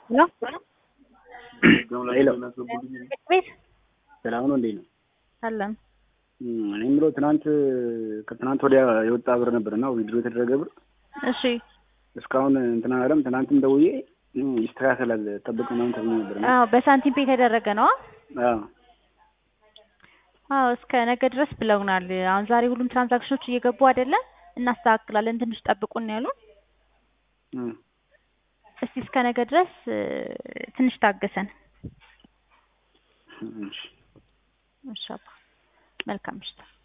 ሄሎ ቤት ሰላም ነው እንዴት ነው? አለን እኔ የምለው ትናንት ከትናንት ወዲያ የወጣ ብር ነበር እና ዊድሮ የተደረገ ብር እሺ እስካሁን እንትና አለም ትናንትም ደውዬ ይስተካከላል ጠብቅ ምናምን ተብሎ ነበር እና አዎ በሳንቲም ፔ የተደረገ ነው አዎ አዎ እስከ ነገ ድረስ ብለውናል አሁን ዛሬ ሁሉም ትራንዛክሽኖች እየገቡ አይደለም እናስተካክላለን ትንሽ ጠብቁን ያሉን እም። እስቲ እስከ ነገ ድረስ እ፣ ትንሽ ታገሰን እሺ እሺ አባ መልካም ምሽት